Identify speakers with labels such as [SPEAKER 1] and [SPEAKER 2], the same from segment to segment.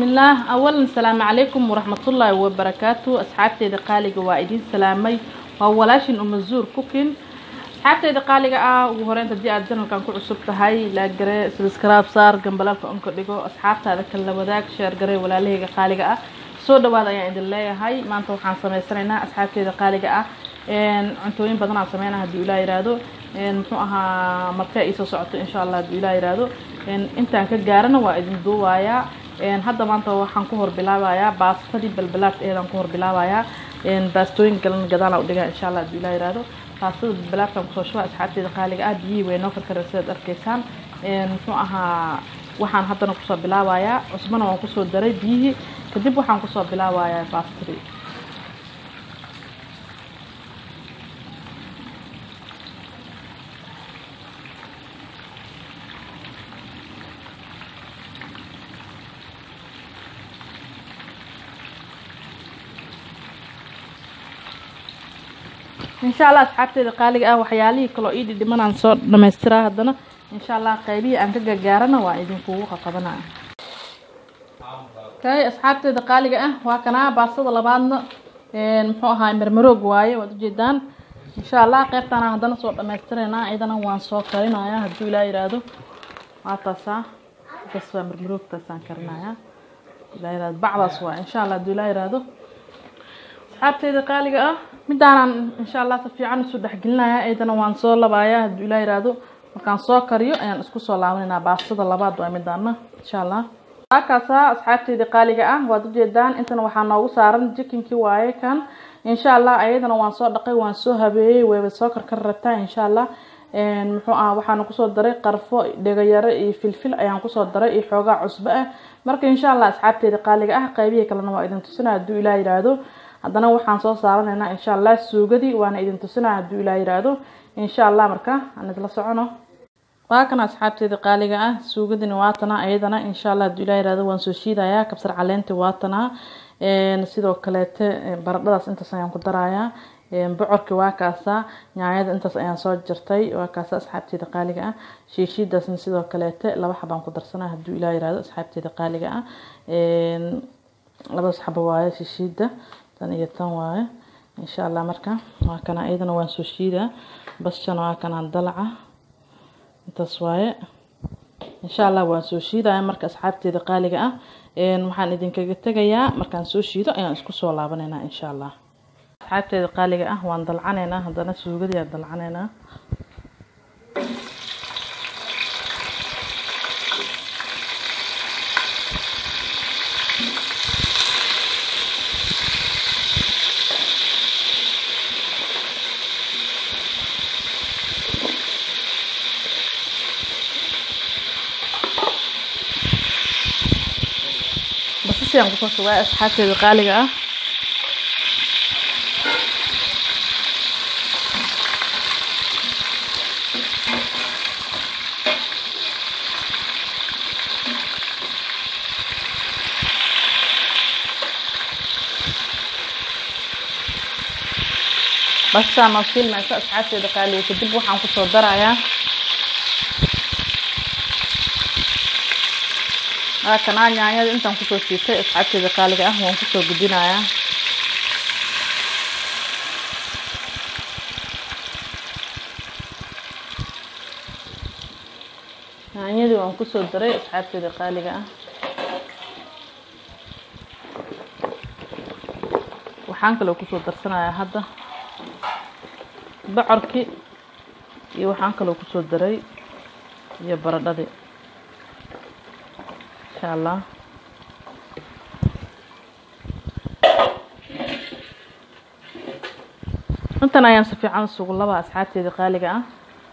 [SPEAKER 1] bismillaah awalan asalaamu calaykum waraxmatullaahi wabarakaatu asxaabteyda qaaliga waa idiin salaamay waa walaashin umazuur cooking asxaabteyda qaaliga ah ugu horeynta haddii aad janalkan ku cusub tahay laagare subscribe saar gambalaalka onka dhigo asxaabtaada kala wadaag sheer gare walaalahayga qaaliga ah soo dhawaada ayaan idin leeyahay maanta waxaan sameysanaynaa asxaabteyda qaaliga ah cuntooyin badan aan sameynaa haddii ilaa yiraahdo muxuu ahaa marka iisoo socoto insha allah haddii ilaa yiraahdo intaan ka gaarana waa idin duubayaa hadda maanta waxaan ku hor bilaabayaa baastadii balbalaad eedaan ku hor bilaabayaa baastooyin galan gadaalaa udhigaa insha allah haddii ilaa yiraahdo baastada balbalaadkaan kusoo shubaa asxaabteeda qaaliga ah biyihii way noo karkara sidaad arkaysaan muxuu ahaa waxaan haddana kusoo bilaabayaa cusbana waan kusoo daray biyihii kadib waxaan kusoo bilaabayaa baastadii insha allah asxaabteeda qaaliga ah waxyaalihii kaloo ii dhidhimanaan soo dhamaystiraa haddana insha allah qaybihii aan ka gagaarana waa idinkugu qaqabanaya kay asxaabteeda qaaliga ah waa kanaa baastada labaadna muxuu ahaa marmaroog waaye waad ujeedaan insha allah qeybtaana haddana soo dhamaystiraynaa iyadana waan soo karinayaa hadduu ilaa yiraahdo waa taasaa bas waa marmaroogtaasaan karinayaa ilaa yiraahdo bacdaas waa insha allah hadduu ilaa yiraahdo asxaabteyda qaaliga ah midaanan insha allah si fiican isu dhexgelinaya iyadana waan soo labayaa hadduu ilaa yiraahdo markaan soo kariyo ayaan isku soo laabanaynaa baastada labaad waa midaana insha allah halkaasa asxaabteyda qaaliga ah waad ujeedaan intana waxaa noogu saaran jikinkii waaye kan insha allah ayadana waan soo dhaqay waan soo habeeyey wayba soo karkar rabtaa insha allah muxuu ah waxaana kusoo daray qarfo dhegayaro iyo filfil ayaan kusoo daray iyo xoogaa cusbo ah marka insha allah asxaabteyda qaaliga ah qaybihii kalena waa idin tusina hadduu ilaa yiraahdo haddana waxaan soo saaranaynaa insha allah suugadii waana idin tusinaa hadduu ilaa yiraahdo insha allah marka aan isla socono waa kana asxaabteeda qaaliga ah suugadini waatana ayadana insha allah hadduu ilaa yiraahdo waan soo shiidayaa kabsar caleenti waatana sidoo kaleete baradhadaas intaas ayaan ku darayaa bocorki waa kaasa nyaanyada intaas ayaan soo jartay waa kaasa asxaabteeda qaaliga ah shiishiidaasna sidoo kaleete laba xabaan ku darsanaa hadduu ilaa yiraahdo asxaabteeda qaaliga ah labadaas xabo waaye shiishiida tan iyo tan waaye insha allah marka waa kana iyadana waan soo shiidaa basjana waa kanaan dalaca intaas waaye insha allah waan soo shiidaya marka asxaabteeda qaaliga ah waxaan idinkaga tegayaa markaan soo shiido ayaan isku soo laabanaynaa insha allah asxaabteeda qaaliga ah waan dalcanaynaa haddana suugadii aan dalcanaynaa basashiaan kusoo shubay asxaabteeda qaaliga ah basashaan noo shiilmayso asxaabteeda qaaliga kadib waxaan kusoo darayaa waa kanaa nyaanyada intaan kusoo shiitay asxaabteeda qaaliga ah waan kusoo gudinayaa nyaanyadii waan kusoo daray asxaabteeda qaaliga ah waxaan kaloo kusoo darsanayaa hadda bocorkii iyo waxaan kaloo kusoo daray iyo baradhadii insha allah intan ayaan si fiican isugu laba asxaabteeda qaaliga ah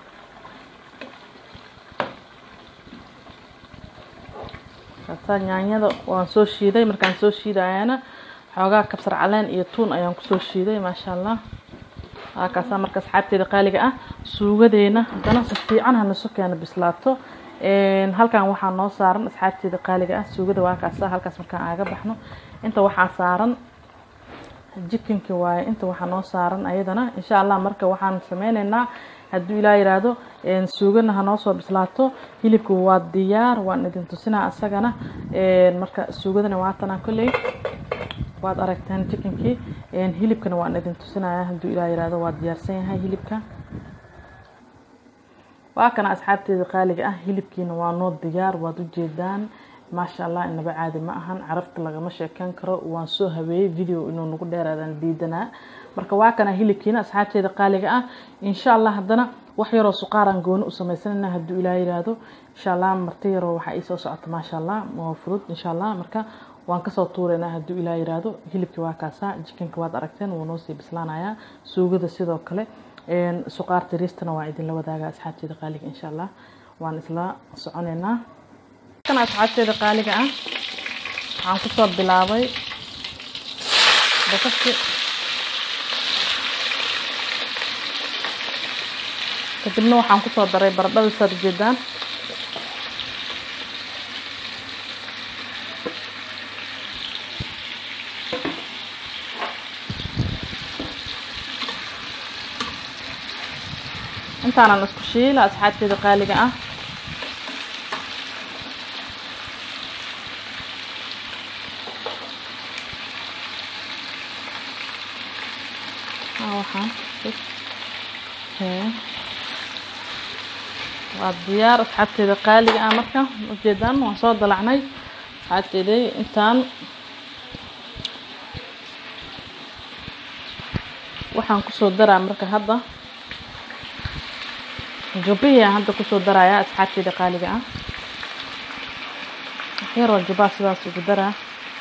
[SPEAKER 1] kaasaa nyaanyada waan soo shiiday markaan soo shiidayana xoogaa kabsar caleen iyo tuun ayaan kusoo shiiday maasha allah waa kaasaa marka asxaabteeda qaaliga ah suugadeena haddana si fiican hanaso keena bislaato halkan waxaa noo saaran asxaabteeda qaaliga ah suugada waa kaasa halkaas markaan aaga baxno inta waxaa saaran jikinki waaye inta waxaa noo saaran ayadana insha allah marka waxaan sameyneynaa hadduu ilaa yiraahdo suugana hanoo soo bislaato hilibka waa diyaar waan idin tusinaa isagana marka suugadana waatana kolley waad aragteen chickenkii hilibkana waan idin tusinaya hadduu ilaa yiraahdo waa diyaarsan yahay hilibka waa kana asxaabteeda qaaliga ah hilibkiina waa noo diyaar waad ujeedaan maasha allah inaba caadi ma ahan carafta lagama sheekeyn karo waan soo habeeyey video inuu nagu dheeraadaan diidanaa marka waa kana hilibkiina asxaabteeda qaaliga ah insha allah haddana wax yaroo suqaaraan gooni u sameysanayna hadduu ilaa yiraahdo insha allah marti yaroo waxaa iisoo socota maasha allah waa fudud insha allah marka waan kasoo tuuraynaa hadduu ilaa yiraahdo hilibkii waa kaasaa jikanka waad aragteen wuu noo sii bislaanayaa suugada sidoo kale suqaarta riistana waa idinla wadaaga asxaabteeda qaaliga insha allah waan isla soconaynaa kan asxaabteeda qaaliga ah waxaan kusoo bilaabay bakashi kadibna waxaan kusoo daray baradhada saad ujeedaan intaanan isku shiila asxaabteeda qaaliga ah waxaan waa diyaar asxaabteeda qaaliga ah marka ujeedaan waan soo dalacnay asxaabteeday intaan waxaan kusoo daraa marka hadda jubbihii aan hadda kusoo darayaa asxaabteeda qaaliga ah waxyaroo jubbaa sidaas ugu daraa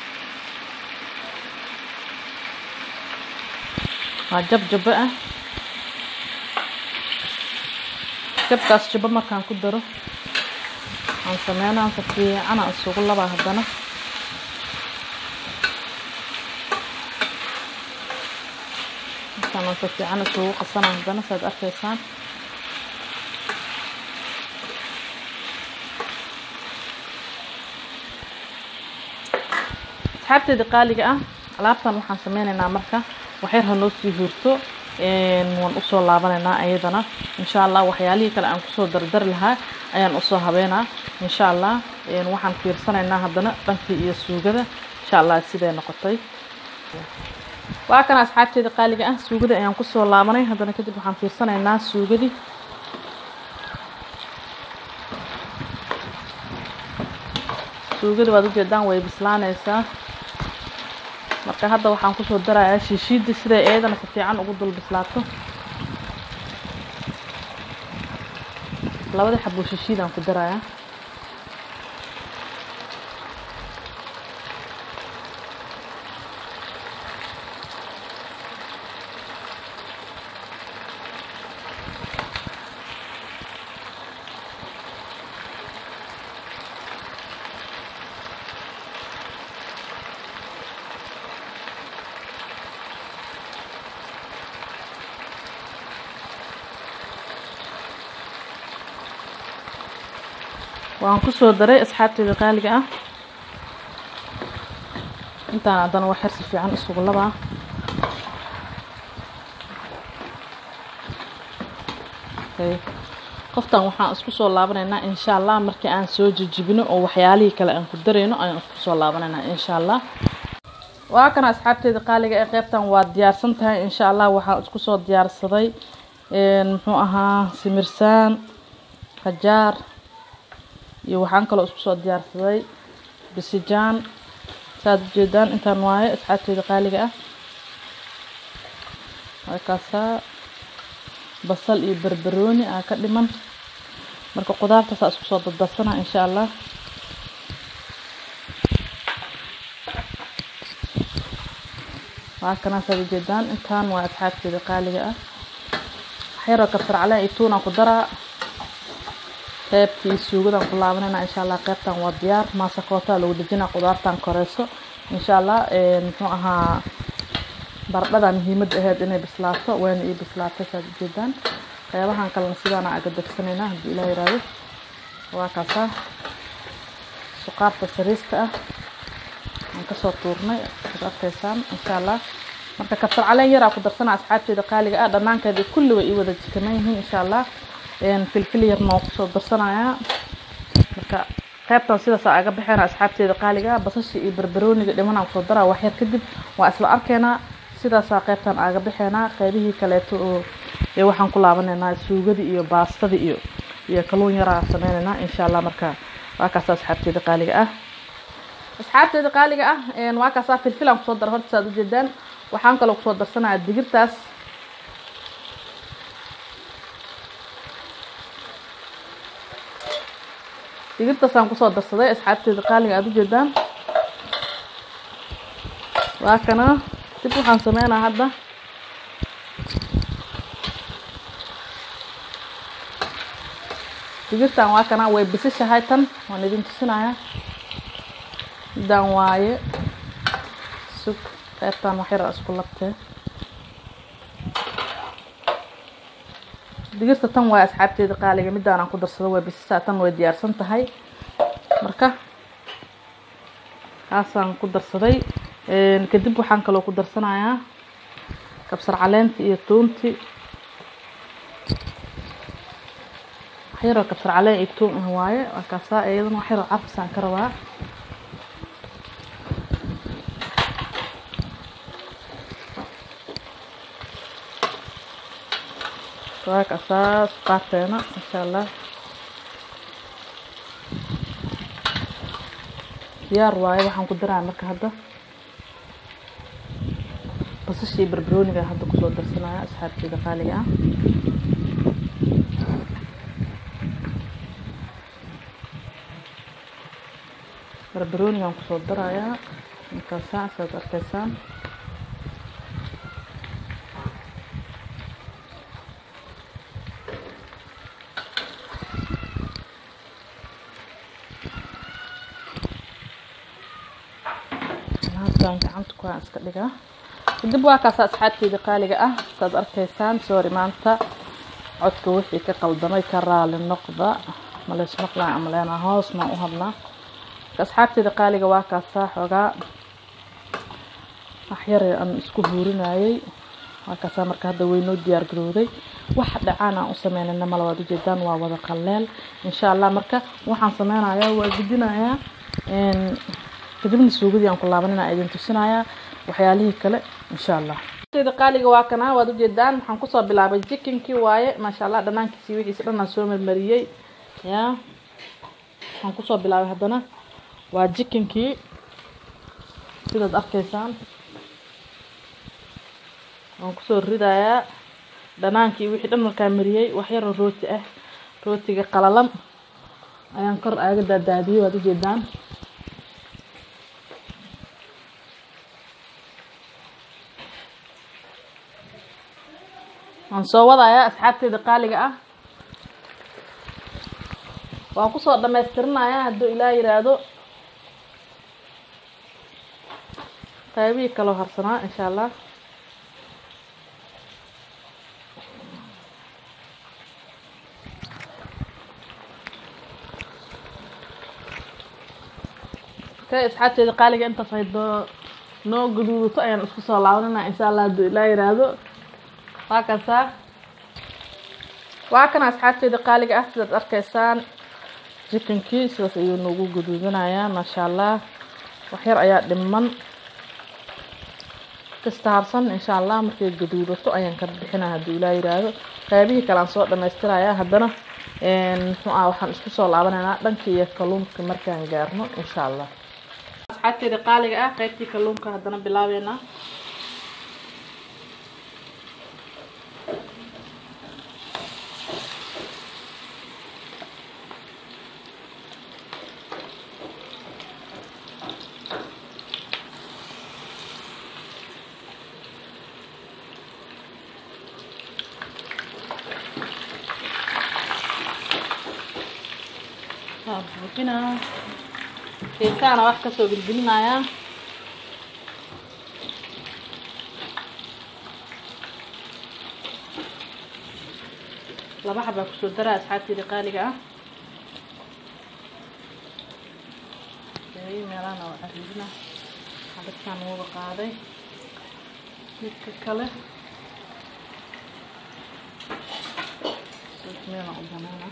[SPEAKER 1] waa jab jabbo ah jabkaas jabbo markaan ku daro aan sameynaa si fiican aan isugu labaa haddana markaan aan si fiican isugu qasanaa haddana saad arkaysaan asxaabteeda qaaliga ah alaabtan waxaan sameynaynaa marka waxyar hanoo sii hurto waan usoo laabanaynaa ayadana insha allah waxyaalihii kale aan kusoo dardari lahaa ayaan usoo habeynaa insha allah waxaan fiirsanaynaa haddana dhankii iyo suugada insha allah siday noqotay waa kana asxaabteeda qaaliga ah suugada ayaan kusoo laabanay haddana kadib waxaan fiirsanaynaa suugadii suugada waad ujeedaan way bislaanaysaa marka hadda waxaan kusoo darayaa shiishiida siday eedana si fiican ugu dul bislaato labada xaboo shiishiidaan ku darayaa waan kusoo daray asxaabteeda qaaliga ah intaan haddana wax yar si fiican isugu labaa qoftan waxaan isku soo laabanaynaa insha allah markii aan soo jijibino oo waxyaalihii kale aan ku darayno ayaan isku soo laabanaynaa insha allah waa kana asxaabteeda qaaliga ee qeybtan waa diyaarsan tahay insha allah waxaan isku soo diyaarsaday muxuu ahaa simirsaan qajaar iyo waxaan kaloo isku soo diyaarsaday bisijaan saad ujeedaan intaan waaye asxaabteeda qaaliga ah waa kaasaa basal iyo barbarooni aa ka dhiman marka qudaartaasaa isku soo dardarsana insha allah waa kanaa saad ujeedaan intaan waa asxaabteeda qaaliga ah waxyaroo kabsar caleen iyo tuunaan ku daraa qeybtii suugadaan ku laabanayna insha allah qeybtan waa diyaar maasakoota lagu dejinaa qudaartan koreyso insha allah muxuu ahaa baradhada muhiimadda aheyd inay bislaato wayna ii bislaatay saad ujeedaan qeybahan kalena sidaana aga degsanayna haddii ilaa yiraahdo waa kaasaa suqaarta sariista ah aan kasoo tuurnay ad arkaysaan insha allah marka kabsar caleen yaraa ku darsana asxaabteeda qaaliga ah dhanaankeeda kulli way ii wada jikanan yihiin insha allah filfil yarna waan kusoo darsanayaa marka qaybtan sidaas aga baxeena asxaabteeda qaaliga ah basasha iyo barbarooniga dhimanaan kusoo daraa wax yar kadib waa isla arkeynaa sidaasaa qaybtan aga baxeynaa qaybihii kaleeto oo ee waxaan ku laabaneynaa suugadii iyo baastadii iyo iyo kaluun yaraa sameyneynaa insha allah marka waa kaasa asxaabteeda qaaliga ah asxaabteeda qaaliga ah waa kaasaa filfilaan kusoo dara horta saad ujeedaan waxaan kaloo kusoo darsanayaa digirtaas digirtaasaan kusoo darsaday asxaabteeda qaaliga aada ujeedaan waa kana dib waxaan sameynaa hadda digirtan waa kana way bisishahay tan waan idin tusinayaa midaan waaye sug qaybtan wax yar isku labtee digirta tan waa asxaabteeda qaaliga midaanaan ku darsado way bisisaa tan way diyaarsan tahay marka kaasaan ku darsaday kadib waxaan kaloo ku darsanayaa kabsar caleentii iyo tuuntii waxyaroo kabsar caleen iyo tuun ah waaye waa kaasaa iyadana wax yaroo carfisaan ka rabaa waa kaasaa qaateena insha allah diyaar waaye waxaan ku daraa marka hadda basashii barbarooniga hadda kusoo darsanaya asxaabteeda qaaliga ah barbaroonigaan kusoo darayaa markaasaa saad arkaysaan halkaan gacanta ku iska dhigaa kadib waa kaasa asxaabteeda qaaliga ah saad arkaysaan sorry maanta codka wixii ka qaldamay ka raali noqda maleys maqlaan amaleena hoos maan u hadlaa asxaabteeda qaaliga waa kaasaa xoogaa waxyar aan isku huurinayay waa kaasaa marka hadda weynoo diyaar garowday wax dhacaan aan u sameynayna mala waad ujeedaan waa wada qaleel insha allah marka waxaan sameynayaa waa gudinayaa kadibna suugadii aan ku laabanina idin tusinayaa waxyaalihii kale insha allah da qaaliga waa kana waad ujeedaan waxaan kusoo bilaabay jikinkii waaye maasha allah dhanaankiisii wixiisi dhan aan soo marmariyey ya waxaan kusoo bilaabay haddana waa jikinkii sidaad arkaysaan waan kusoo ridayaa dhanaankii wixii dhan markaa mariyey waxyaroo rooti ah rootiga qalalan ayaan kor aaga daadaadiyey waad ujeedaan waan soo wadayaa asxaabteeda qaaliga ah waan kusoo dhamaystirinayaa hadduu ilaah yiraahdo qaybihii kaloo harsanaa insha allah okay asxaabteeda qaaliga intaas ay doo noo gaduudato ayaan isku soo laabanina insha allah hadduu ilaah yiraahdo waa kasaa waa kana asxaabteeda qaaliga ah sidaad arkaysaan jikankii sidaas ayuu noogu gaduudanayaa maasha allah waxyar ayaa dhiman kasta harsan insha allah markay gaduudato ayaan ka bixina hadduu ilaa yiraahdo qaybihii kale aan soo dhamaystirayaa haddana muxuu ah waxaan isku soo laabanaynaa dhankii iyo kalluunka markaan gaarno insha allah asxaabteeda qaaliga ah qaybtii kalluunka haddana bilaabeynaa buuxinaa keekaana wax kasoo gelgelinayaa laba xabaa kusoo daraa asxaabteeda qaaliga ah meelana waa aridina xabadkaan wada qaaday midka kale meelaan u banaana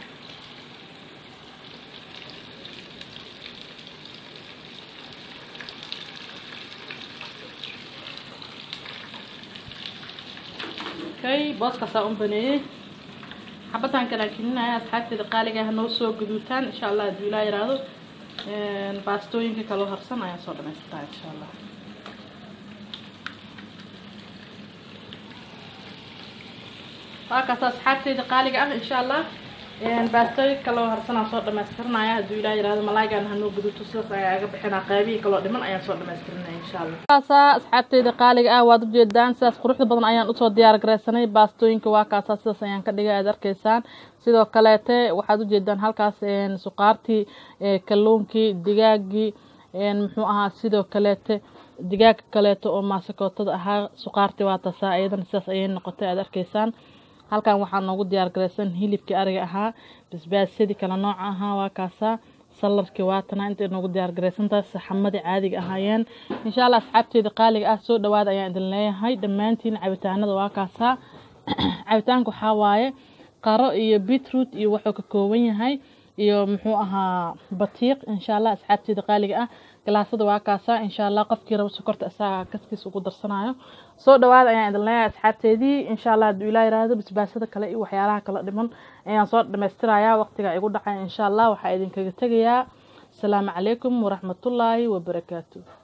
[SPEAKER 1] okay booskaasaa un baneeyey xabadaan kala gelinaya asxaabteeda qaaliga ah noo soo guduutaan insha allah hadduu ilaa yiraahdo baastooyinka kaloo harsan ayaan soo dhamaystirtaa insha allah waakaas asxaabteyda qaaliga ah insha allah baastooyinka kaloo harsanaan soo dhamaystirinaya hadduu ilaa yirahdo malaagaan hanoo guduuto sidaas ayaa aga bixinaa qaybihii kaloo dhiman ayaan soo dhamaystirinaya insha allah kaasaa asxaabteyda qaaliga ah waad ujeedaan sidaas quruxda badan ayaan usoo diyaar garaysanay baastooyinka waa kaasaa sidaas ayaan ka dhigay aad arkaysaan sidoo kaleete waxaad ujeedaan halkaas suqaartii kalluunkii digaagii muxuu ahaa sidoo kaleete digaaga kaleeto oo maasikootada ahaa suqaartii waa tasaa iyadana sidaas ayay noqotay aad arkaysaan halkan waxaa noogu diyaar garaysan hilibkii ariga ahaa basbaasyadii kala nooca ahaa waa kaasaa salarkii waatana intay noogu diyaar garaysantahay saxamadii caadiga ahaayeen insha allah asxaabteeda qaaliga ah soo dhawaada ayaan idin leeyahay dhammaantiin cabitaanada waa kaasaa cabitaanka waxaa waaye qaro iyo beetroot iyo wuxuu ka kooban yahay iyo muxuu ahaa batiiq insha allah asxaabteeda qaaliga ah galaasada waa kaasaa insha allah qofkii rabo sokorta isaga kaskiis ugu darsanayo soo dhawaada ayaan idin leeyahay asxaabteedii insha allah hadduu ilaa yiraahdo basbaasada kale iyo waxyaalaha kala dhiman ayaan soo dhamaystirayaa waqtiga igu dhacay insha allah waxaa idinkaga tegayaa asalaamu calaykum waraxmatullaahi wabarakaatu